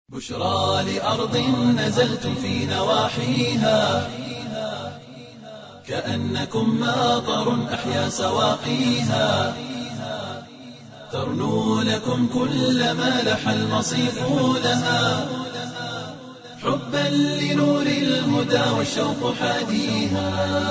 بشرى لأرض نزلتم في نواحيها كأنكم ماطر أحيا سواقيها ترنو لكم كل ما لح المصيف لها حبا لنور الهدى والشوق حاديها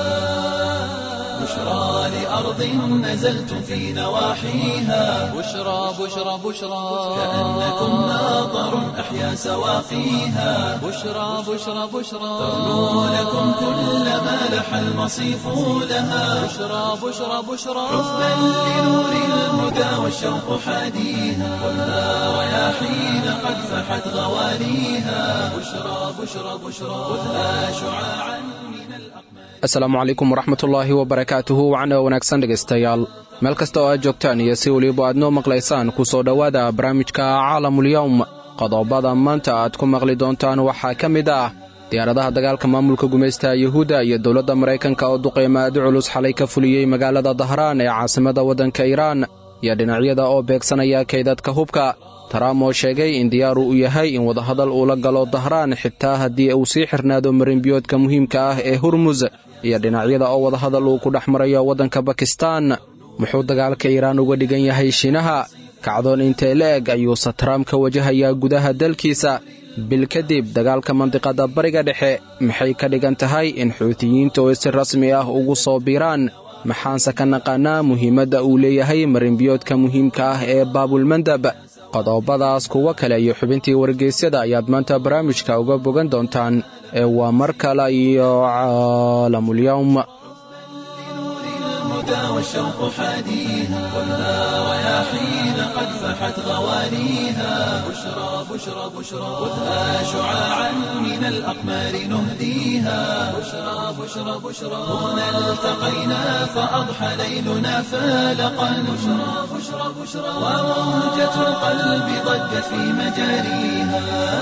بشرى لأرض نزلتم في نواحيها بشرى بشرى بشرى كأنكم ماطر أحيا سواقيها بشرى بشرى بشرى ترنو لكم كل ما لح المصيف لها بشرى بشرى بشرى حبا لنور الهدى والشوق حاديها خذها رياحين قد فحت غواليها بشرى بشرى بشرى خذها شعاعا من الأقمار asalaamu calaykum waraxmatullaahi wabarakaatuhu wacna wanaagsan dhegaystayaal meel kasta oo aad joogtaan iyo si weliba aad noo maqlaysaan ku soo dhowaada barnaamijka caalamulyawm qodobada maanta aad ku maqli doontaan waxaa ka mid ah diyaaradaha dagaalka maamulka gumaystaha yuhuudda iyo dowladda maraykanka oo duqeyma aadi culus xalay ka fuliyey magaalada dahraan ee caasimada waddanka iiraan iyo dhinacyada oo beegsanaya kaydadka hubka taraam oo sheegay in diyaaru u yahay in wadahadal uu la galo dahraan xitaa haddii uu sii xirnaado marinbiyoodka muhiimka ah ee hurmus iyo dhinacyada oo wadahadal uu ku dhex marayo waddanka bakistaan muxuu dagaalka iiraan uga dhigan yahay shiinaha kacdoon intee la eg ayuuse taraam ka wajahayaa gudaha dalkiisa bil kadib dagaalka mandiqadda bariga dhexe maxay ka dhigan tahay in xuutiyiinta oo si rasmi ah ugu soo biiraan maxaanse ka naqaanaa muhiimadda uu leeyahay marinbiyoodka muhiimka ah ee baabulmandab qodobadaas kuwo kale iyo xubintii wargeysyada ayaad maanta barnaamijka uga bogan doontaan ee waa mar kale iyo caalamulyawm لنور الهدى والشوق حاديها خذها رياحين قد فحت غواليها بشرى بشرى بشرى خذها شعاعا من الأقمار نهديها بشرى بشرى بشرى هنا التقينا فأضحى ليلنا فالقا بشرى بشرى بشرى وموجة القلب ضجت في مجاريها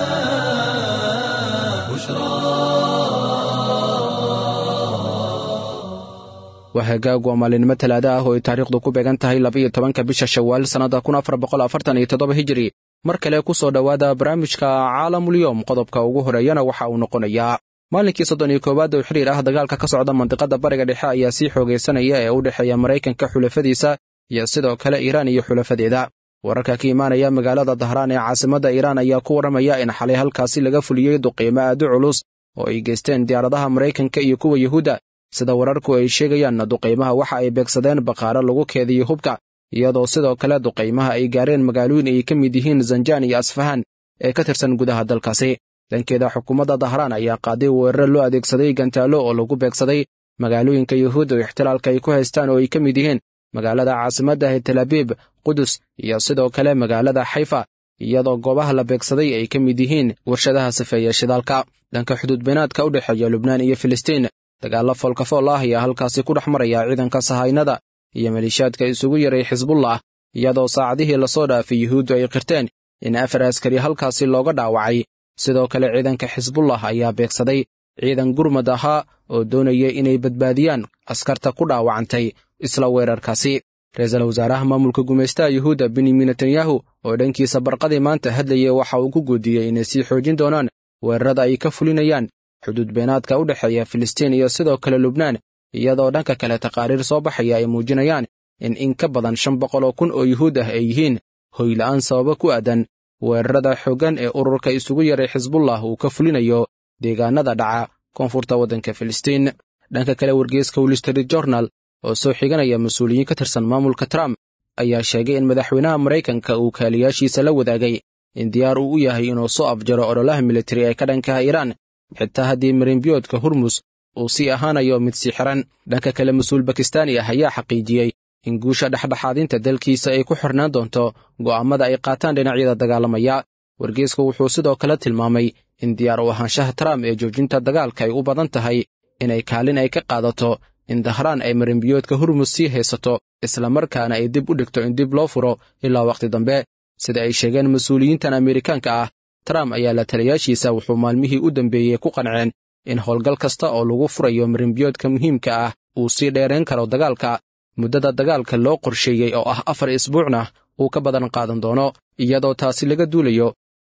waa hagaag waa maalinimo talaada ah oo ay taariikhdu ku beegan tahay labaiyo tobanka bisha shawaal sannadda kun afar boqol afartan iyo toddoba hijiri mar kale ku soo dhowaada barnaamijka caalamulyowm qodobka ugu horeeyana waxa uu noqonayaa maalinkii soddon iyo koowaad oo xiriir ah dagaalka ka socda mandiqadda bariga dhexe ayaa sii xoogaysanaya ee u dhexeeya maraykanka xulafadiisa iyo sidoo kale iiraan iyo xulafadeeda wararka ka imaanaya magaalada dahraan ee caasimadda iiraan ayaa ku warramaya in xalay halkaasi laga fuliyey duqiimo aadi culus oo ay geysteen diyaaradaha maraykanka iyo kuwa yuhuudda sida wararku ay sheegayaan duqaymaha waxa ay beegsadeen baqaaro lagu keediyey hubka iyadoo sidoo kale duqaymaha ay gaareen magaalooyin ay ka mid yihiin zanjaan iyo asfahan ee ka tirsan gudaha dalkaasi dhankeeda xukuumadda dahraan ayaa qaaday weerare loo adeegsaday gantaallo oo lagu beegsaday magaalooyinka yuhuudda oo ixtilaalka ay ku haystaan oo ay ka mid yihiin magaalada caasimadda ee talaabiib qudus iyo sidoo kale magaalada xayfa iyadoo goobaha la beegsaday ay ka mid yihiin warshadaha safeeya shidaalka dhanka xuduudbeenaadka u dhexeeya lubnaan iyo filistiin dagaallo foolkafool ah ayaa halkaasi ku dhex maraya ciidanka sahaynada iyo maliishaadka isugu yaray xisbullah iyadoo saacadihii lasoo dhaafay yuhuuddu ay qirteen in afar askari halkaasi looga dhaawacay sidoo kale ciidanka xisbullah ayaa beegsaday ciidan gurmad ahaa oo doonaya inay badbaadiyaan askarta ku dhaawacantay isla weerarkaasi ra-iisul wasaaraha maamulka gumaystaha yuhuudda benyamin netanyahu oo dhankiisa barqadii maanta hadlayay waxa uu ku guudiyey inay sii xoojin doonaan weerarada ay ka fulinayaan xuduud beenaadka u dhexeeya filistiin iyo sidoo kale lubnaan iyadoo dhanka kale taqaariir soo baxaya ay muujinayaan in in ka badan shan boqol oo kun oo yuhuud ah ay yihiin hoyla'aan sababa ku aadan weerarada xooggan ee ururka isugu yaray xisbullah uu ka fulinayo deegaanada dhaca koonfurta waddanka filistiin dhanka kale wargeyska wall street journal oo soo xiganaya mas-uuliyiin ka tirsan maamulka trump ayaa sheegay in madaxweynaha maraykanka uu kaaliyaashiisa la wadaagay in diyaar uu u yahay inuu soo afjaro ololaha militari ee ka dhankaha iiraan xitaa haddii marinbiyoodka hurmus uu sii ahaanayo mid sii xiran dhanka kale mas-uul bakistaani ah ayaa xaqiijiyey in guusha dhexdhexaadinta dalkiisa ay ku xirnaan doonto go'aammada ay qaataan dhinacyada dagaalamaya wargeysku wuxuu sidoo kale tilmaamay in diyaar u ahaanshaha trump ee joojinta dagaalka ay u badan tahay inay kaalin ay ka qaadato in dahraan ay marinbiyoodka hurmus sii haysato islamarkaana ay dib u dhigto in dib loo furo ilaa wakhti dambe sida ay sheegeen mas-uuliyiintan ameerikaanka ah trump ayaa la taliyaashiisa wuxuu maalmihii u dambeeyey ku qanceen in howlgal kasta oo lagu furayo marinbiyoodka muhiimka ah uu sii dheerayn karo dagaalka muddada dagaalka loo qorsheeyey oo ah afar isbuucna uu ka badan qaadan doono iyadoo taasi laga duulayo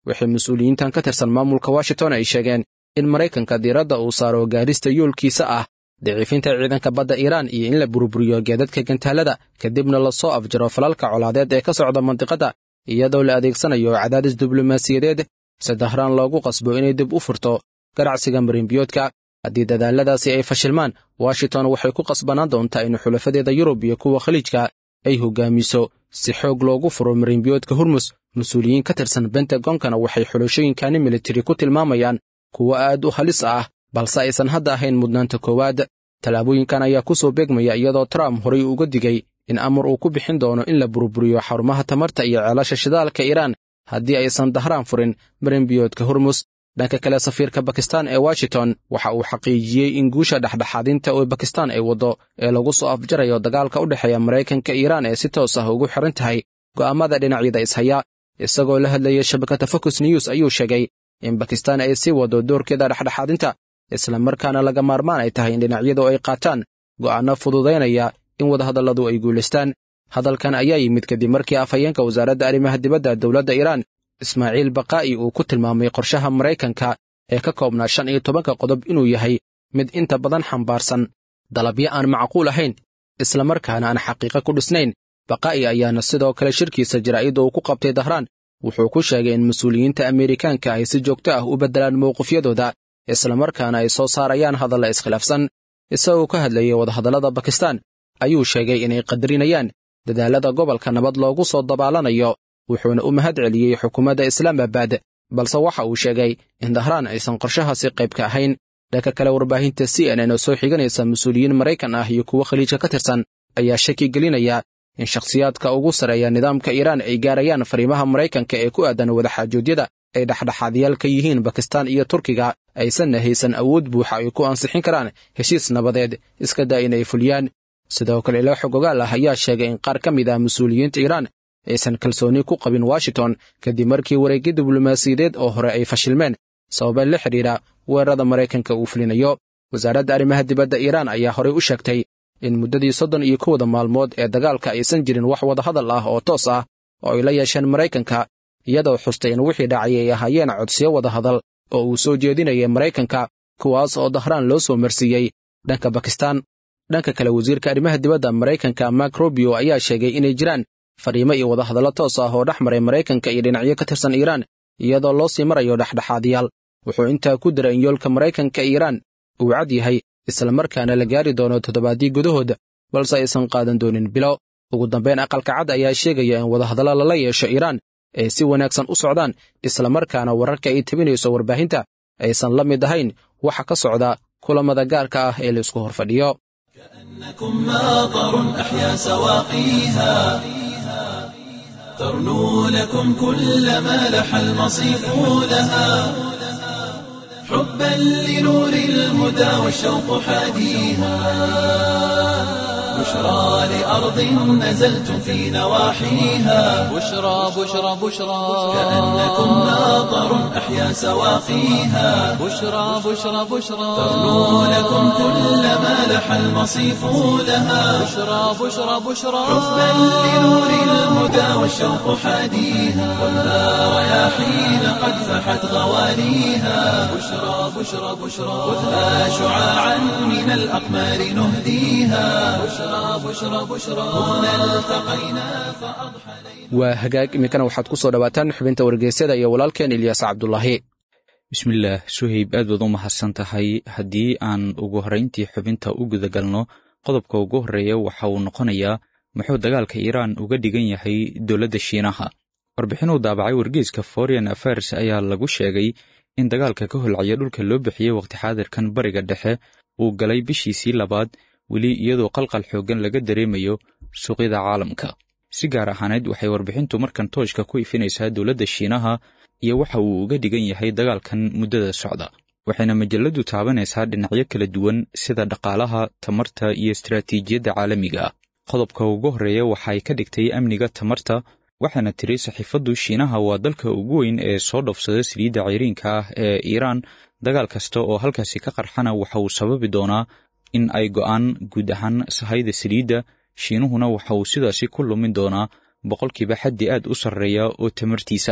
waxay mas-uuliyiintan ka tirsan maamulka washington ay sheegeen in maraykanka diiradda uu saaro gaarista yoolkiisa ah daciifinta ciidanka badda iiraan iyo in la burburiyo geedadka gantaalada kadibna lasoo afjaro falalka colaadeed ee ka socda mandiqadda iyadoo la adeegsanayo cadaadis diblomaasiyadeed si dahraan loogu qasbo inay dib u furto ganacsiga marinbiyoodka haddii dadaalladaasi ay fashilmaan washington waxay ku qasbanaan doontaa in xulafadeeda yurub iyo kuwa khaliijka ay hoggaamiso si xoog loogu furo marinbiyoodka hormus mas-uuliyiin ka tirsan bentagonkana waxay xulashooyinkani militari ku tilmaamayaan kuwo aad u halis ah balse aysan hadda ahayn mudnaanta koowaad tallaabooyinkan ayaa ku soo beegmaya iyadoo trump horay uga digay in amar uu ku bixin doono in la burburiyo xarumaha tamarta iyo ceelasha shidaalka iiraan haddii aysan dahraan furin marinbiyoodka hormus dhanka kale safiirka bakistan ee washington waxa uu xaqiijiyey in guusha dhexdhexaadinta oo bakistan ay waddo ee lagu soo afjarayo dagaalka u dhexeeya maraykanka iiraan ee si toos ah ugu xiran tahay go'aammada dhinacyada ishaya isagoo la hadlayay shabakadda focus news ayuu sheegay in bakistan ay sii waddo doorkeeda dhexdhexaadinta islamarkaana laga maarmaan ay tahay in dhinacyadu ay qaataan go'aanno fududaynaya in wadahadalladu ay guulaystaan hadalkan ayaa yimid kadib markii afhayeenka wasaaradda arrimaha dibadda dowladda iiraan ismaaciil bakaa'i uu ku tilmaamay qorshaha maraykanka ee ka koobnaa shan iyo tobanka qodob inuu yahay mid inta badan xambaarsan dalabyo aan macquul ahayn islamarkaana aan xaqiiqo ku dhisnayn bakaa'i ayaana sidoo kale shirkiisa jaraa'idda uu ku qabtay dahraan wuxuu ku sheegay in mas-uuliyiinta ameerikaanka ay si joogto ah u beddelaan mowqifyadooda islamarkaana ay soo saarayaan hadalla iskhilaafsan isagoo ka hadlayay wadahadallada bakistan ayuu sheegay inay qadarinayaan dadaallada gobolka nabad loogu soo dabaalanayo wuxuuna u mahad celiyey xukuumadda islaamabad balse waxa uu sheegay in dahraan aysan qorshahaasi qayb ka ahayn dhanka kale warbaahinta c n n oo soo xiganaysa mas-uuliyiin maraykan ah iyo kuwo khaliijka ka tirsan ayaa shaki gelinaya in shakhsiyaadka ugu sarreeya nidaamka iiraan ay gaarayaan fariimaha maraykanka ee ku aadan wadaxaajoodyada ay dhexdhexaadyaal ka yihiin bakistan iyo turkiga aysanna haysan awood buuxa ay ku ansixin karaan heshiis nabadeed iska daa inay fuliyaan sidoo kale ilo xogogaal ah ayaa sheegay in qaar ka mid ah mas-uuliyiinta iiraan aysan kalsooni ku qabin washington kadib markii wareegyo diblomaasiyadeed oo hore ay fashilmeen sababee la xidhiidha weerarada maraykanka uu fulinayo wasaaradda arrimaha dibadda iiraan ayaa horey u sheegtay in muddadii soddon iyo kowda maalmood ee dagaalka aysan jirin wax wadahadal ah oo toos ah oo ay la yeesheen maraykanka iyadoo xustay in wixii dhacay ay ahaayeen codsiyo wadahadal oo uu soo jeedinayay maraykanka kuwaas oo dahraan loo soo marsiiyey dhanka bakistan dhanka kale wasiirka arrimaha dibadda maraykanka mak robio ayaa sheegay inay jiraan fariimo iyo wadahadallo toos ah oo dhex maray maraykanka iyo dhinacyo ka tirsan iiraan iyadoo loo sii marayo dhexdhexaadiyaal wuxuu intaa ku diray in yoolka maraykanka iiraan uu cad yahay islamarkaana la gaari doono toddobaaddii gudahooda balse aysan qaadan doonin bilo ugu dambayn aqalka cad ayaa sheegaya in wadahadallo lala yeesho iiraan ay si wanaagsan u socdaan islamarkaana wararka ay tebinayso warbaahinta aysan la mid ahayn waxa ka socda kulamada gaarka ah ee laisku hor fadhiyo كأنكم ماطر أحيا سواقيها ترنو لكم كل ما لح المصيف لها حبا لنور الهدى والشوق حاديها بشرى لأرض نزلتم في نواحيها بشرى بشرى بشرى كأنكم ماطر أحيا سواقيها بشرى بشرى بشرى ترنو لكم كل ما لح المصيف لها بشرى بشرى بشرى حبا لنور الهدى والشوق حاديها ولا رياحين قد فحت غواليها بشرى بشرى بشرى خذها شعاعا من الأقمار نهديها بشرى بشرى بشرى هنا التقينا فأضحى waa hagaag iminkana waxaad ku soo dhowaataan xubinta wargeysyada iyo walaalkeen ilyaas cabdulaahi bismillaah suhayb aad baad u mahadsan tahay haddii aan ugu horrayntii xubinta u gudagalno qodobka ugu horreeya waxa uu noqonayaa muxuu dagaalka iiraan uga dhigan yahay dowladda shiinaha warbixin uu daabacay wargeyska foreign affairs ayaa lagu sheegay in dagaalka ka holcaya dhulka loo bixiyey waqti xaadirkan bariga dhexe uu galay bishiisii labaad weli iyadoo qalqal xooggan laga dareemayo suuqyada caalamka si gaar ahaaneed waxay warbixintu markan tooshka ku ifinaysaa dowladda shiinaha iyo waxa uu uga dhigan yahay dagaalkan muddada socda waxayna majaladu taabanaysaa dhinacyo kala duwan sida dhaqaalaha tamarta iyo istaraatiijiyadda caalamiga ah qodobka ugu horreeya waxay ka dhigtay amniga tamarta waxaana tiri saxiifaddu shiinaha waa dalka ugu weyn ee soo dhofsada saliidda cayriinka ah ee iiraan dagaal kasta oo halkaasi ka qarxana waxa uu sababi doonaa in ay go'aan guud ahaan sahayda saliidda shiinuhuna waxa uu sidaasi ku lumin doonaa boqolkiiba xaddi aad u sarreeya oo tamartiisa ah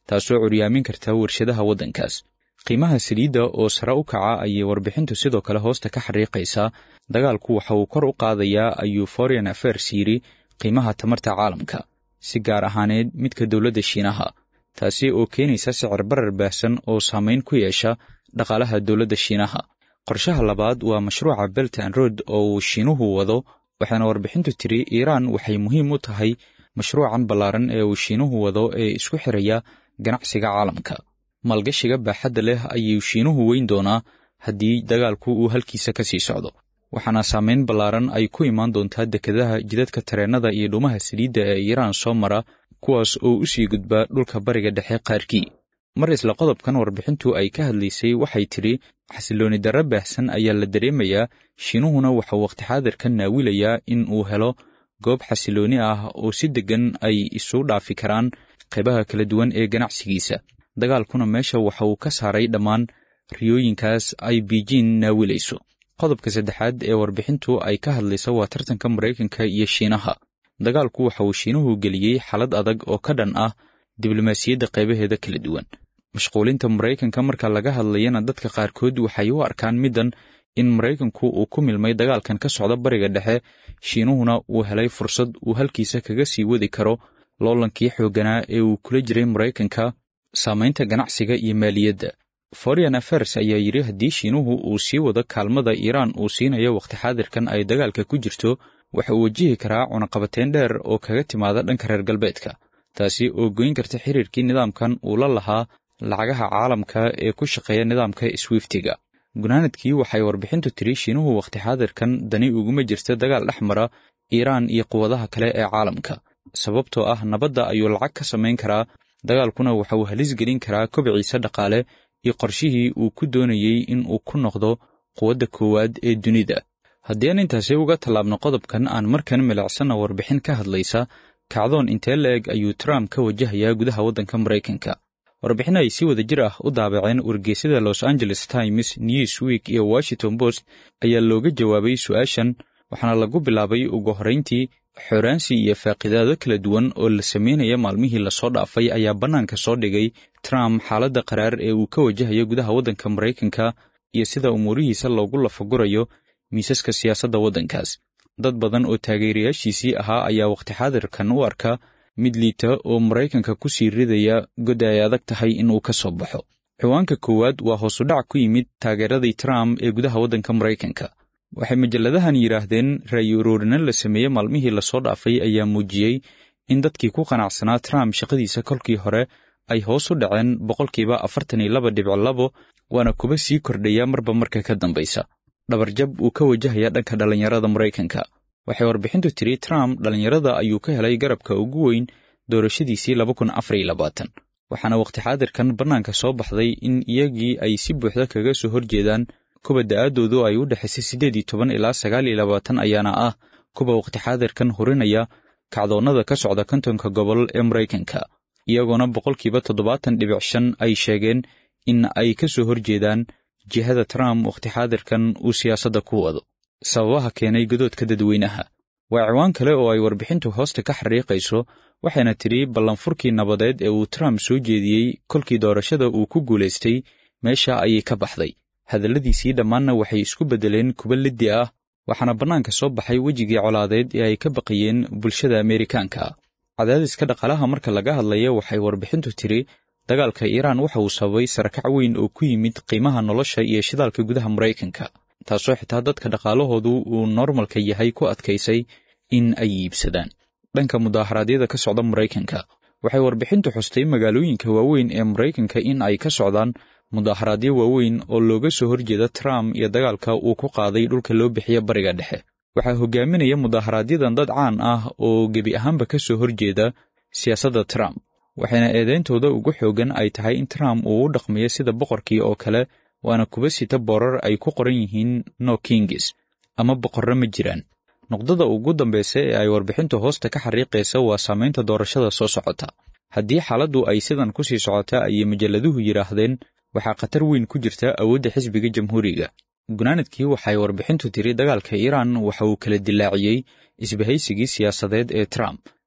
taasoo curyaamin karta warshadaha waddankaas qiimaha saliidda oo sare u kaca ayay warbixintu sidoo kale hoosta ka xariiqaysaa dagaalku waxa uu kor u qaadayaa ayuu foreign affairs yidhi qiimaha tamarta caalamka si gaar ahaaneed midka dowladda shiinaha taasi oo keenaysa sicir barar baahsan oo saamayn ku yeesha dhaqaalaha dowladda shiinaha qorshaha labaad waa mashruuca belt and road oo uu shiinuhu wado waxaana warbixintu tiri iiraan waxay muhiim u tahay mashruucan ballaaran ee uu shiinuhu wado ee isku xiraya ganacsiga caalamka maalgashiga baaxadda leh ayuu shiinuhu weyn doonaa haddii dagaalku uu halkiisa ka sii socdo waxaana saamayn ballaaran ay ku imaan doontaa dekedaha jidadka tareennada iyo dhuumaha saliidda ee iiraan soo mara kuwaas oo u sii gudba dhulka bariga dhexe qaarkii mar isla qodobkan warbixintu ay ka hadlaysay waxay tidhi xasilooni darro baahsan ayaa la dareemayaa shiinuhuna waxau wakhti xaadirkan naawilayaa in uu helo goob xasilooni ah oo si deggan ay isu dhaafi karaan qaybaha kala duwan ee ganacsigiisa dagaalkuna meesha waxa uu ka saaray dhammaan riyooyinkaas ay biijin naawilayso qodobka saddexaad ee warbixintu ay ka hadlaysa waa tartanka maraykanka iyo shiinaha dagaalku waxa uu shiinuhu geliyey xalad adag oo ka dhan ah diblomaasiyadda qaybaheeda kala duwan mashquulinta maraykanka marka laga hadlayana dadka qaarkood waxay u arkaan middan in maraykanku uu ku milmay dagaalkan ka socda bariga dhexe shiinuhuna uu helay fursad uu halkiisa kaga sii wadi karo loolankii xoogganaa ee uu kula jiray maraykanka saamaynta ganacsiga iyo maaliyadda foreign affairs ayaa yidhi haddii shiinuhu uu sii wado kaalmada iiraan uu siinayo wakhti xaadirkan ay dagaalka ku jirto waxa uu wajihi karaa cunaqabateyn dheer oo kaga timaada dhanka reer galbeedka taasi oo goyn karta xiriirkii nidaamkan uu la lahaa lacagaha caalamka ee ku shaqeeya nidaamka swiftiga gunaanadkii waxay warbixintu tiri shiinuhu wakhti xaadirkan dani uguma jirta dagaal dhex mara iiraan iyo quwadaha kale ee caalamka sababtoo ah nabadda ayuu lacag ka samayn karaa dagaalkuna waxa uu halis gelin karaa kobciisa dhaqaale iyo qorshihii uu ku doonayey in uu ku noqdo quwadda koowaad ee dunida haddii aan intaasi uga tallaabno qodobkan aan markan milicsanna warbixin ka hadlaysa kacdoon intee la-eg ayuu trump ka wajahayaa gudaha waddanka maraykanka warbixin ay si wada jir ah u daabaceen wargeysyada los angeles times newsweek iyo washington post ayaa looga jawaabay su-aashan waxaana lagu bilaabay ugu horrayntii xooraansi iyo faaqidaado kala duwan oo la sameynaya maalmihii lasoo dhaafay ayaa bannaanka soo dhigay trump xaaladda qaraar ee uu ka wajahayo gudaha waddanka maraykanka iyo sida umuurihiisa loogu lafagurayo miisaska siyaasadda waddankaas dad badan oo taageerayaashiisii ahaa ayaa wakhti xaadirkan u arka mid liita oo maraykanka ku sii ridaya god ay adag tahay inuu ka soo baxo ciwaanka koowaad waa hoosudhac ku yimid taageeradii trump ee gudaha waddanka maraykanka waxay majalladahan yidhaahdeen ra'yi uruurina la sameeye maalmihii lasoo dhaafay ayaa muujiyey in dadkii ku qanacsanaa trump shaqadiisa kolkii hore ay hoos u dhaceen boqolkiiba afartan iyo laba dhibic labo waana kuba sii kordhaya marba marka ka dambaysa dhabarjab uu ka wajahaya dhanka dhallinyarada maraykanka waxay warbixintu tiri trump dhallinyarada ayuu ka helay garabka ugu weyn doorashadiisii laba kun afar iyo labaatan waxaana wakhti xaadirkan bannaanka soo baxday in iyagii ay si buuxda kaga soo horjeedaan kuwa da'aaddoodu ay u dhexaysay siddeed iyo toban ilaa sagaal iyo labaatan ayaana ah kuwa wakhti xaadirkan hurinaya kacdoonnada ka socda kontonka gobol ee maraykanka iyagoona boqolkiiba toddobaatan dhibic shan ay sheegeen in ay ka soo horjeedaan jihada trump wakhti xaadirkan uu siyaasadda ku wado sababaha keenay godoodka dadweynaha waa ciwaan kale oo ay warbixintu hoosta ka xariiqayso waxayna tidhi ballanfurkii nabadeed ee uu trump soo jeediyey kolkii doorashada uu ku guulaystay meesha ayay ka baxday hadalladiisii dhammaanna waxay isku beddeleen kuba liddi ah waxaana bannaanka soo baxay wejigii colaadeed ee ay ka baqayeen bulshada ameerikaanka cadaadiska dhaqaalaha marka laga hadlaya waxay warbixintu tidhi dagaalka iiraan waxa uu sababay sarakac weyn oo ku yimid qiimaha nolosha iyo shidaalka gudaha maraykanka taasoo xitaa dadka dhaqaalahoodu uu normalka yahay ku adkaysay in ay iibsadaan dhanka mudaaharaadyada ka socda maraykanka waxay warbixintu xustay magaalooyinka waaweyn ee maraykanka in ay ka socdaan mudaharaadyo waaweyn oo looga soo horjeeda trump iyo dagaalka uu ku qaaday dhulka loo bixiya bariga dhexe waxaa hogaaminaya mudaaharaadyadan dad caan ah oo gebi ahaanba ka soo horjeeda siyaasadda trump waxayna eedeyntooda ugu xoogan ay tahay in trump uu u dhaqmayo sida boqorkii oo kale waana kuba sita boorar ay ku qoran yihiin no kingis ama boqorro ma jiraan noqdada ugu dambaysa ee ay warbixintu hoosta ka xariiqaysa waa saamaynta doorashada soo socota haddii xaaladdu ay sidan ku sii socota ayay majalladuhu yidhaahdeen waxaa khatar weyn ku jirta awoodda xisbiga jamhuuriga gunaanadkii waxay warbixintu tiri dagaalka iiraan waxa uu kala dilaaciyey isbahaysigii siyaasadeed ee trump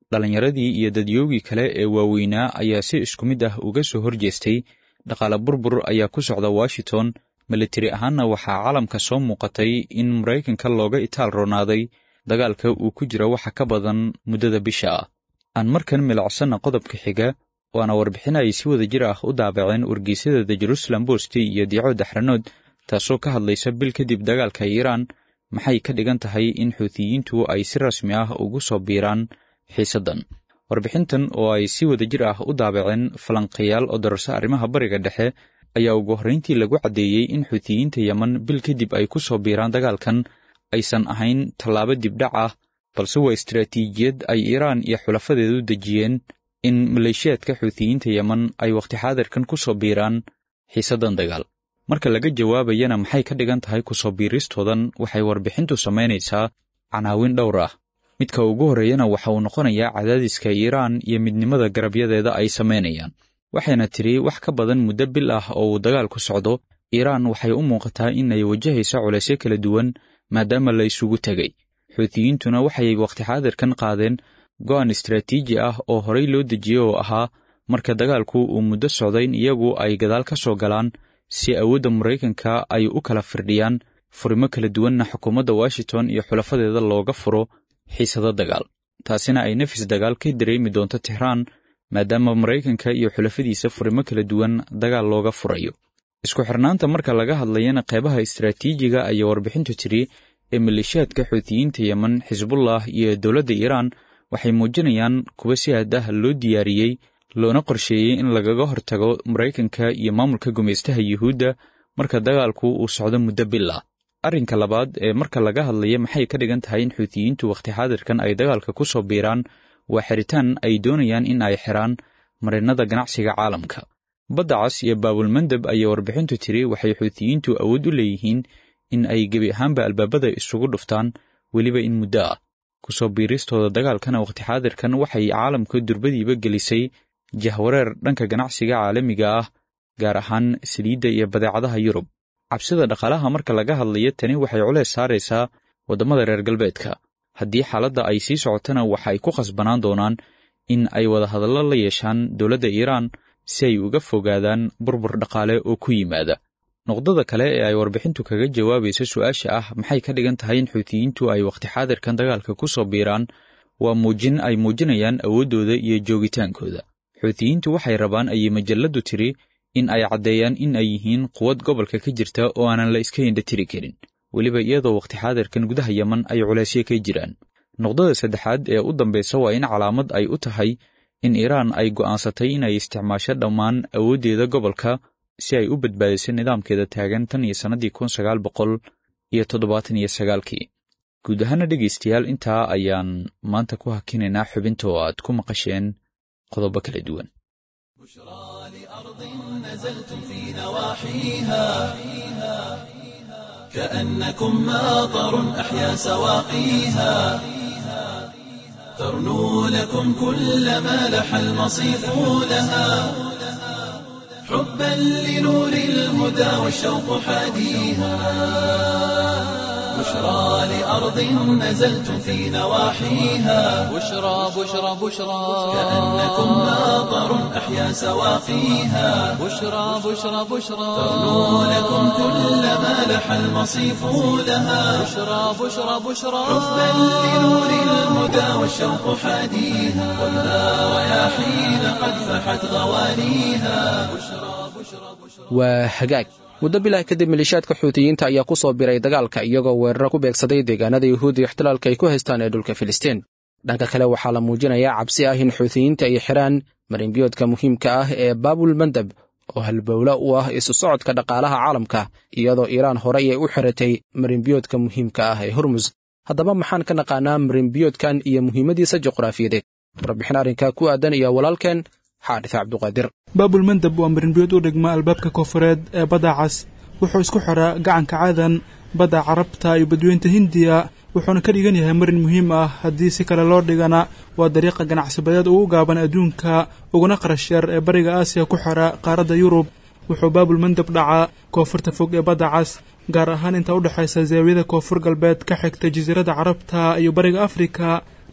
dhallinyaradii iyo dadyoogii kale ee waaweynaa ayaa si isku mid ah uga soo horjeestay dhaqaale burbur ayaa ku socda washington militari ahaanna waxaa caalamka soo muuqatay in maraykanka looga itaal roonaaday dagaalka uu ku jira waxa ka badan muddada bisha ah aan markan milacsanna qodobka xiga waana warbixin ay si wada jir ah u daabaceen wargeysyada the jerusalem bost iyo diico daxranood taasoo ka hadlaysa bil kadib dagaalka iiraan maxay ka dhigan tahay in xuutiyiintu ay si rasmi ah ugu soo biiraan xiisaddan warbixintan oo ay si wada jir ah u daabaceen falanqayaal oo dararso arrimaha bariga dhexe ayaa ugu horrayntii lagu caddeeyey in xuutiyiinta yeman bil kadib ay ku soo biiraan dagaalkan aysan ahayn tallaabo dibdhac ah balse waa istaraatiijiyad ay iiraan iyo xulafadeedu dejiyeen in maleeshiyaadka xuutiyiinta yeman ay wakhti xaadirkan ku soo biiraan xiisaddan dagaal marka laga jawaabayana maxay ka dhigan tahay ku soo biiristoodan waxay warbixintu samaynaysaa canaawin dhowr ah midka ugu horreeyana waxa uu noqonayaa cadaadiska iiraan iyo midnimada garabyadeeda ay samaynayaan waxayna tidhi wax ka badan muddo bil ah oo uu dagaal ku socdo iiraan waxay u muuqataa in ay wajahayso culaysyo kala duwan maadaama la isugu tegay xuutiyiintuna waxay wakhti xaadirkan qaadeen go'an istaraatiiji ah oo horay loo dejiyey oo ahaa marka dagaalku uu muddo socday in iyagu ay gadaal ka soo galaan si awoodda maraykanka ay u kala firdhiyaan furimo kala duwanna xukuumadda washington iyo xulafadeeda looga furo xiisado dagaal taasina ay nafis dagaal ka dareemi doonto tixraan maadaama maraykanka iyo xulafadiisa furimo kala duwan dagaal looga furayo isku xirnaanta marka laga hadlayana qeybaha istaraatiijiga ayaa warbixintu tidhi ee maleeshiyaadka xuutiyiinta yeman xisbullah iyo dowladda iiraan waxay muujinayaan kuwa si aad ah loo diyaariyey loona qorsheeyey in lagaga hortago maraykanka iyo maamulka gumaystaha yuhuudda marka dagaalku uu socdo muddo bil ah arrinka labaad ee marka laga hadlaya maxay ka dhigan tahay in xuutiyiintu wakhti xaadirkan ay dagaalka ku soo biiraan waa xiritaan ay doonayaan in ay xiraan marinnada ganacsiga caalamka badda cas iyo baabulmandab ayaa warbixintu tiri waxay xuutiyiintu awood u leeyihiin in ay gebi ahaanba albaabada isugu dhuftaan weliba in muddo ah ku soo biiristooda dagaalkana wakhti xaadirkan waxay caalamka durbadiiba gelisay jahwareer dhanka ganacsiga caalamiga ah gaar ahaan saliidda iyo badeecadaha yurub cabsida dhaqaalaha marka laga hadlayo tani waxay culeys saaraysaa waddamada reer galbeedka haddii xaaladda ay sii socotana waxa ay ku khasbanaan doonaan in ay wadahadallo la yeeshaan dowladda iiraan si ay uga fogaadaan burbur dhaqaale oo ku yimaada noqdada kale ee ay warbixintu kaga jawaabayso su-aasha ah maxay ka dhigan tahay in xuutiyiintu ay wakhti xaadirkan dagaalka ku soo biiraan waa muujin ay muujinayaan awooddooda iyo joogitaankooda xuutiyiintu waxay rabaan ayay majalladdu tiri in ay caddeeyaan in ay yihiin quwad gobolka ka jirta oo aanan la iska indhatiri karin weliba iyadoo wakhti xaadirkan gudaha yeman ay culaysyo ka jiraan noqdada saddexaad ee u dambaysa waa in calaamad ay u tahay in iiraan ay go'aansatay inay isticmaasho dhammaan awooddeeda gobolka si ay u badbaadiso nidaamkeeda taagan tan iyo sannadii kun sagaal boqol iyo toddobaatan iyo sagaalkii guud ahaana dhegaystayaal intaa ayaan maanta ku hakinaynaa xubinta oo aad ku maqasheen qodobo kala duwan نزلتم في نواحيها كأنكم ماطر أحيا سواقيها ترنو لكم كل ما لح المصيف لها حبا لنور الهدى والشوق حاديها بشرى لأرض نزلتم في نواحيها بشرى بشرى بشرى كأنكم ماطر أحيا سواقيها بشرى بشرى بشرى ترنو لكم كل ما لح المصيف لها بشرى بشرى بشرى حبا لنور الهدى والشوق حاديها خذها رياحين قد فحت غوانيها waa hagaag muddo bilah kadib maleeshiyaadka xuutiyiinta ayaa ku soo biray dagaalka iyagoo weeraro ku beegsaday deegaanada yuhuudda iyo ixtilaalka ay ku haystaan ee dhulka filistiin dhanka kale waxaa la muujinayaa cabsi ah in xuutiyiinta ay xidhaan marinbiyoodka muhiimka ah ee baabul mandab oo halbowlo u ah isu socodka dhaqaalaha caalamka iyadoo iiraan horey ay u xiratay marinbiyoodka muhiimka ah ee hormus haddaba maxaan ka naqaanaa marinbiyoodkan iyo muhiimadiisa juqraafiyadeed warbixin arrinkaa ku aadan iyo walaalkeen xaadis cabduqaadir baabulmandab waa marinbiyood u dhigma albaabka koonfureed ee badda cas wuxuu isku xiraa gacanka cadan badda carabta iyo badweynta hindiya wuxuuna ka dhigan yahay marin muhiim ah haddii si kale loo dhigana waa dariiqa ganacsibadeed ugu gaaban adduunka uguna qarash yar ee bariga aasiya ku xira qaaradda yurub wuxuu baabulmandab dhacaa koonfurta fog ee badda cas gaar ahaan inta u dhexaysa zaawiyada koonfur galbeed ka xigta jasiiradda carabta iyo bariga afrika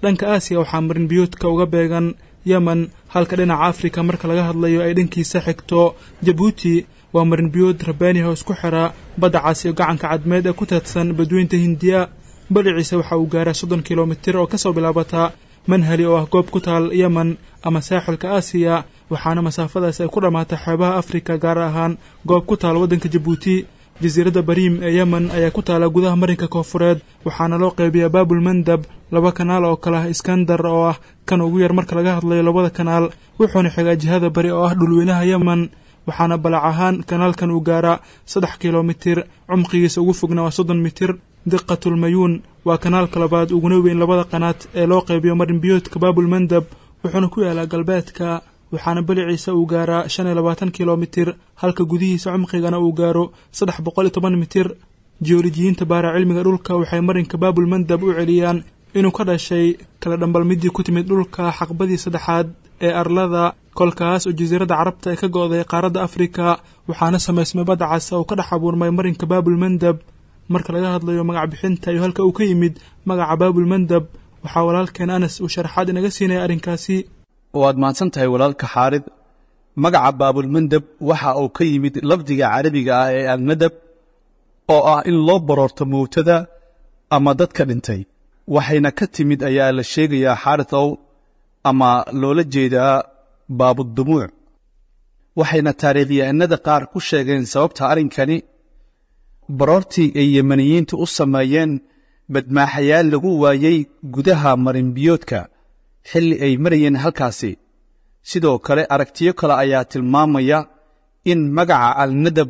dhanka aasiya waxaa marinbiyoodka uga beegan yemen halka dhinaca afrika marka laga hadlayo ay dhankiisa xigto jabuuti waa marinbiyood rabaaniha oo isku xira badda cas iyo gacanka cadmeed ee ku teedsan badweynta hindiya baliciisa waxa uu gaaraa soddon kilomitir oo kasoo bilaabata manhali oo ah goob ku taal yemen ama saaxilka aasiya waxaana masaafadaas ay ku dhammaatay xeebaha afrika gaar ahaan goob ku taal waddanka jabuuti jasiiradda bariim ee yemen ayaa ku taala gudaha marinka koofureed waxaana loo qaybiyaa baabul mandab laba kanaal oo kale ah iskandar oo ah kan ugu yar marka laga hadlayo labada kanaal wuxuuna xigaa jihada bari oo ah dhulweynaha yemen waxaana balac ahaan kanaalkan uu gaaraa saddex kilomitir cumqigiisa ugu fogna waa soddon mitir diqatulmayuun waa kanaalka labaad uguna weyn labada qanaad ee loo qaybiyo marinbiyoodka baabul mandab wuxuuna ku yaalaa galbeedka waxaana baliciisa uu gaaraa shan iyo labaatan kilomitir halka gudihiisa cumqigana uu gaaro saddex boqol iyo toban mitir jiyoolojiyiinta baara cilmiga dhulka waxay marinka baabul mandab u celiyaan inuu ka dhashay kala dhambalmidii ku timid dhulka xaqbadii saddexaad ee arlada kolkaas oo jasiiradda carabta ay ka go'day qaaradda afrika waxaana samaysmay badda cas oo ka dhex abuurmay marinka baabul mandab marka laga hadlayo magac bixinta iyo halka uu ka yimid magaca baabul mandab waxaa walaalkeen anas uu sharaxaad inaga siinaya arrinkaasi waad mahadsan tahay walaalka xaarid magaca baabulmandab waxa uu ka yimid lafdiga carabiga ah ee almadab oo ah in loo baroorto mowtada ama dadka dhintay waxayna ka timid ayaa la sheegayaa xaaridow ama loola jeedaa baabudumuuc waxayna taariikhyahanada qaar ku sheegeen sababta arrinkani baroortii ay yemaniyiintu u sameeyeen badmaaxayaal lagu waayey gudaha marinbiyoodka xilli ay marayeen halkaasi sidoo kale aragtiyo kale ayaa tilmaamaya in magaca alnadab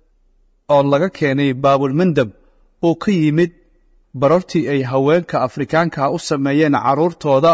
oo laga keenay baabulmandab uu ka yimid baroortii ay haweenka afrikaanka u sameeyeen carruurtooda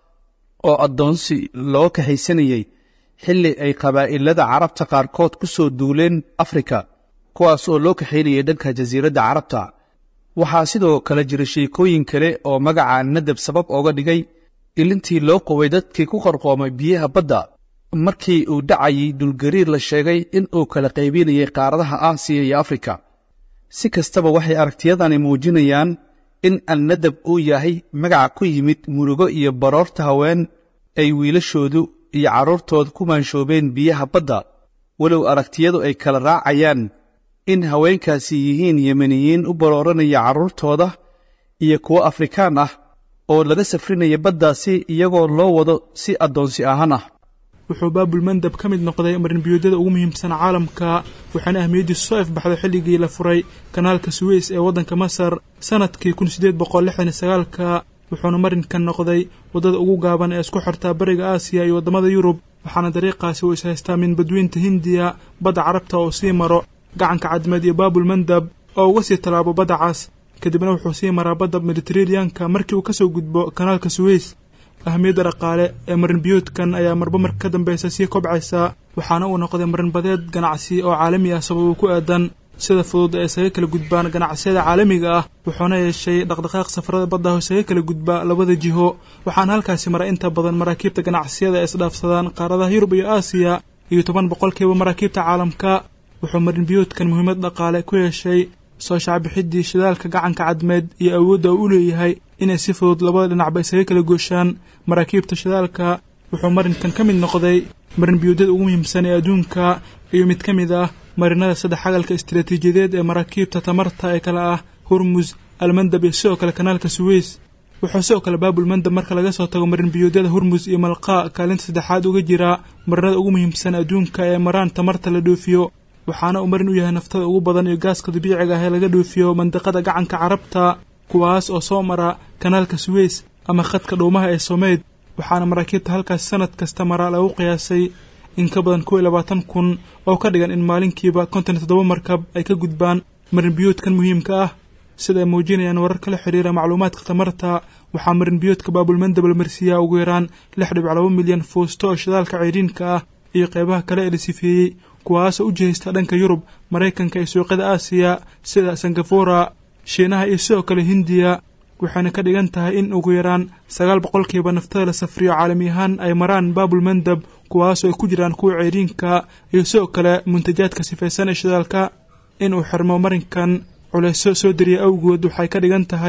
oo addoonsi loo kaxaysanayey xilli ay qabaa'ilada carabta qaarkood ku soo duuleen afrika kuwaas oo loo kaxaynayay dhanka jasiiradda carabta waxaa sidoo kale jira sheekooyin kale oo magaca nadab sabab ooga dhigay ilintii loo qoway dadkii ku qarqoomay biyaha badda markii uu dhacayay dulgariir la sheegay in uu kala qaybinayay qaaradaha aasiya iyo afrika si kastaba waxay aragtiyadani muujinayaan in alnadab uu yahay magaca ku yimid murugo iyo baroorta haween ay wiilashoodu iyo carruurtooda ku maanshoobeen biyaha badda walow aragtiyadu ay kala raacayaan in haweenkaasi yihiin yemeniyiin u barooranaya carruurtooda iyo kuwo afrikaan ah oo laga safrinaya baddaasi iyagoo loo wado si addoonsi ahaan ah wuxuu baabul mandab ka mid noqday marinbiyoodada ugu muhiimsan caalamka waxaana ahmiyaddiisu soo ifbaxday xilligii la furay kanaalka suweys ee waddanka masar sannadkii kun siddeed boqol lixdan iyo sagaalka wuxuuna marinkan noqday waddada ugu gaaban ee isku xirtaa bariga aasiya iyo waddamada yurub waxaana dariiqaasi uu ishaystaa min badweynta hindiya badda carabta oo sii maro gacanka cadmeed iyo baabul mandab oo uga sii tallaabo badda cas kadibna wuxuu sii maraa badda mediteraneanka markii uu ka soo gudbo kanaalka suweys ahmiyadda dhaqaale ee marinbiyoodkan ayaa marba marka ka dambaysa sii kobcaysa waxaana uu noqday marinbadeed ganacsi oo caalami ah sababuu ku aadan sida fudud ee isaga kala gudbaan ganacsiyada caalamiga ah wuxuuna yeeshay dhaqdhaqaaq safarada badda oo isaga kala gudba labada jiho waxaana halkaasi mara inta badan maraakiibta ganacsiyada ee isdhaafsadaan qaaradaha yurub iyo aasiya iyo toban boqolkiiba maraakiibta caalamka wuxuu marinbiyoodkan muhiimad dhaqaale ku yeeshay soo shacbixiddii shidaalka gacanka cadmeed iyo awoodda uu u leeyahay inay si fudud labada dhinacba isaga kala gooshaan maraakiibta shidaalka wuxuu marinkan ka mid noqday marinbiyoodyada ugu muhiimsan ee adduunka iyo mid ka mid ah marinada saddex xagalka istaraatiijiyadeed ee maraakiibta tamarta ee kale ah hurmus almandab iyo sidoo kale kanaalka suweys wuxuu sidoo kale baabul mandab marka laga soo tago marinbiyoodyada hurmus iyo malqaa kaalinta saddexaad uga jira marinada ugu muhiimsan adduunka ee maraan tamarta la dhoofiyo waxaana uu marin u yahay naftada ugu badan iyo gaaska dabiiciga ah ee laga dhoofiyo mandiqada gacanka carabta kuwaas oo soo mara kanaalka suweys ama khadka dhuumaha ee someyd waxaana maraakiibta halkaas sanad kasta mara lagu qiyaasay in ka badan kow iyo labaatan kun oo ka dhigan in maalinkiiba konton iyo toddoba markab ay ka gudbaan marinbiyoodkan muhiimka ah sida ay muujinayaan warar kala xidhiira macluumaadka tamarta waxaa marinbiyoodka baabulmandab la marsiiyaa ugu yaraan lix dhibic laba milyan fuusto oo shidaalka ceyriinka ah iyo qaybaha kale ee la sifeeyey kuwaasoo u jihaysta dhanka yurub maraykanka iyo suuqyada aasiya sida singafura shiinaha iyo sidoo kale hindiya waxayna ka dhigan tahay in ugu yaraan sagaal boqolkiiba naftada la safriyo caalami ahaan ay maraan baabul mandab kuwaasoo ay ku jiraan kuwa ceyriinka iyo sidoo kale muntajaadka sifaysan ee shidaalka in uu xirmo marinkan culayso soo dariya awgood waxay ka dhigan tahay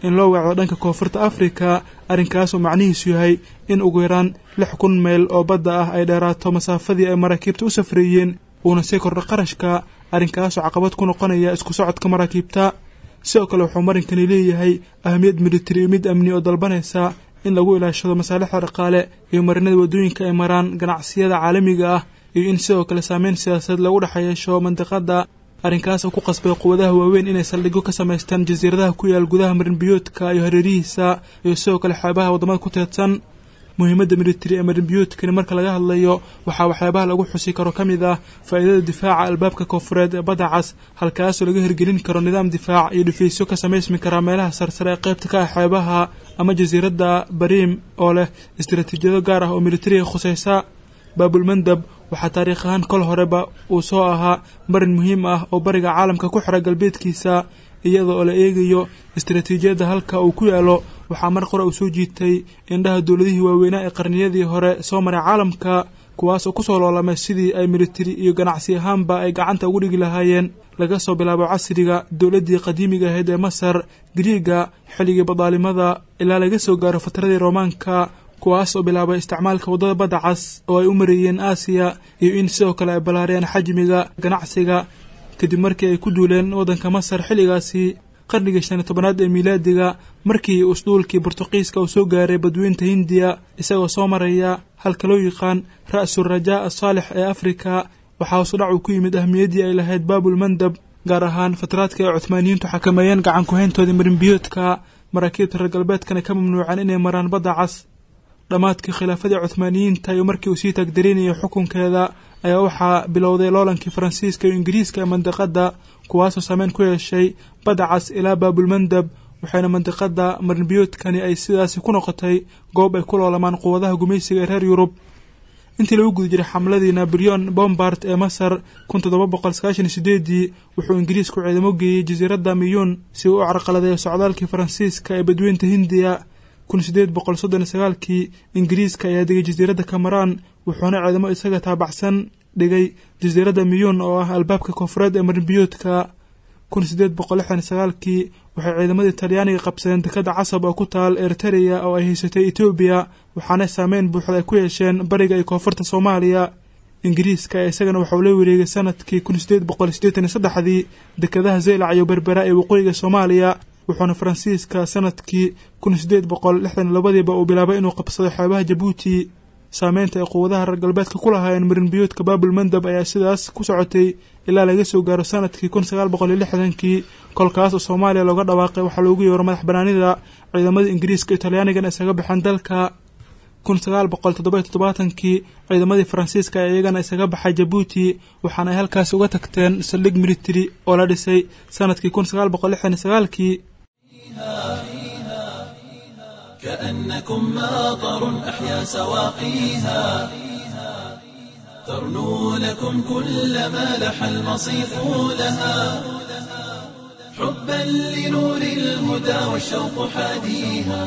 in loo weecdo dhanka koonfurta afrika arrinkaasoo macnihiisu yahay in ugu yaraan lix kun meyl oo badda ah ay dheeraato masaafadii ay maraakiibta u safreeyeen uuna sii kordho qarashka arrinkaasoo caqabad ku noqonaya isku socodka maraakiibta sidoo kale wuxuu marinkani leeyahay ahamiyad militari iyo mid amni oo dalbanaysa in lagu ilaashado masaalixda dhaqaale iyo marinada waddooyinka ay maraan ganacsiyada caalamiga ah iyo in sidoo kale saameyn siyaasadeed lagu dhex yeesho mandiqadda arrinkaas oo ku qasbay quwadaha waaweyn inay saldhigyo ka samaystaan jasiiradaha ku yaal gudaha marinbiyoodka iyo hareerihiisa iyo sidoo kale xeebaha waddamada ku teedsan muhiimadda militari ee marinbiyoodkani marka laga hadlayo waxaa waxyaabaha lagu xusi karo ka mid ah faa'iidada difaaca albaabka koonfureed ee badda cas halkaasoo laga hirgelin karo nidaam difaac iyo dhifaysyo ka samaysmi karaa meelaha sarsare ee qaybta ka ah xeebaha ama jasiiradda bariim oo leh istaraatiijiyado gaar ah oo militariga khusaysa baabulmandab waxaa taariikh ahaan kol horeba uu soo ahaa marin muhiim ah oo bariga caalamka ku xira galbeedkiisa iyada oo la eegayo istaraatiijiyadda halka uu ku yaalo waxaa mar qore uu soo jiitay indhaha dowladihii waaweynaa ee qarniyadii hore soo maray caalamka kuwaas oo kusoo loolamay sidii ay militari iyo ganacsi ahaanba ay gacanta ugu dhigi lahaayeen laga soo bilaabo casriga dowladdii qadiimiga ahayd ee masar griiga xilligii badaalimada ilaa laga soo gaaro fatradii roomaanka kuwaas oo bilaabay isticmaalka waddada badda cas oo ay u mareeyeen aasiya iyo in sidoo kale ay ballaariyeen xajmiga ganacsiga kadib markii ay ku duuleen waddanka masar xilligaasi qarnigii shan iyo tobanaad ee miilaadiga markii usduulkii bortuqiiska uu soo gaaray badweynta hindiya isagoo soo maraya halka loo yaqaan ra'su rajaa asaalix ee afrika waxaa hoos udhac uu ku yimid ahmiyaddii ay lahayd baabulmandab gaar ahaan fataraadka ay cuhmaaniyiintu xakameeyeen gacan ku-hayntoodii marinbiyoodka maraakiibta reer galbeedkana ka mamnuuceen inay maraan badda cas dhammaadkii khilaafadii cuhmaaniyiinta iyo markii uu sii taagdarinayay xukunkeeda ayaa waxaa bilowday loolankii faransiiska iyo ingiriiska ee mandiqadda kuwaasoo saameyn ku yeeshay badda cas ilaa baabulmandab waxayna mandiqadda marinbiyoodkani ay sidaasi ku noqotay goob ay ku loolamaan quwadaha gumaysiga ee reer yurub intii lagu guda jiray xamladii nabrion bombard ee masar kun toddoba boqol sagaashan iyo sideedii wuxuu ingiriisku ciidamo geeyey jasiiradda miyuun si uu u carqaladeeyo socdaalkii faransiiska ee badweynta hindiya kun sideed boqol soddon iyo sagaalkii ingiriiska ayaa degay jasiiradda cameron wuxuuna ciidamo isaga taabacsan dhigay jasiiradda miyuun oo ah albaabka koonfureed ee marinbiyoodka kun sideed boqol lixdan iyo sagaalkii waxay ciidamadii talyaaniga qabsadeen dekadda casab oo ku taal eritereya oo ay haysatay etoobiya waxaana saameyn buuxda ay ku yeesheen bariga iyo koonfurta soomaaliya ingiriiska ee isagana waxauu la wareegay sanadkii kun sideed boqol siddeetan iyo saddexdii dekadaha zeylac iyo berbera ee waqooyiga soomaaliya wuxuuna faransiiska sanadkii kun sideed boqol lixdan iyo labadiiba uu bilaabay inuu qabsado xeebaha jabuuti saameynta ay quwadaha reer galbeedka ku lahaayeen marinbiyoodka baabulmandab ayaa sidaas ku socotay ilaa laga soo gaaro sanadkii kun sagaal boqol iyo lixdankii kolkaas oo soomaaliya looga dhawaaqay waxaa loogu yeero madax banaanida ciidamada ingiriiska iyo talyaanigan isaga baxeen dalka kun sagaal boqol toddoba-iyo toddobaatankii ciidamadii faransiiska ee iyagana isaga baxay jabuuti waxaana ay halkaas uga tagteen saldhig military oo la dhisay sanadkii kun sagaal boqol lixdan iyo sagaalkii كأنكم ماطر أحيا سواقيها ترنو لكم كل ما لح المصيف لها حبا لنور الهدى والشوق حاديها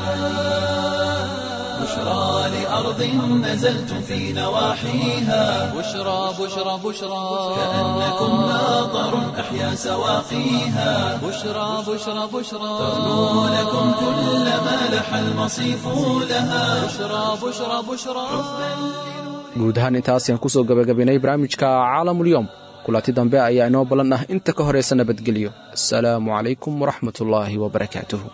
بشرى لأرض نزلتم في نواحيها بشرى بشرى بشرى كأنكم ماطر أحيا سواقيها بشرى بشرى بشرى ترنو لكم كل ما لح المصيف لها بشرى بشرى بشرى guud ahaan intaas ayaan kusoo gabagabaynay barnaamijka caalamulyoom kulanti dambe ayaa inoo ballan ah inta ka horaysa nabadgelyo asalaamu calaykum waraxmatullaahi wabarakaatuhu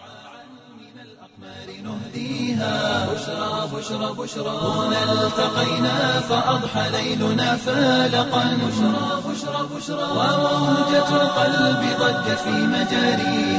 بشرى بشرى بشرى هنا التقينا فأضحى ليلنا فالقا بشرى بشرى بشرى وموجة القلب ضجت في مجاريها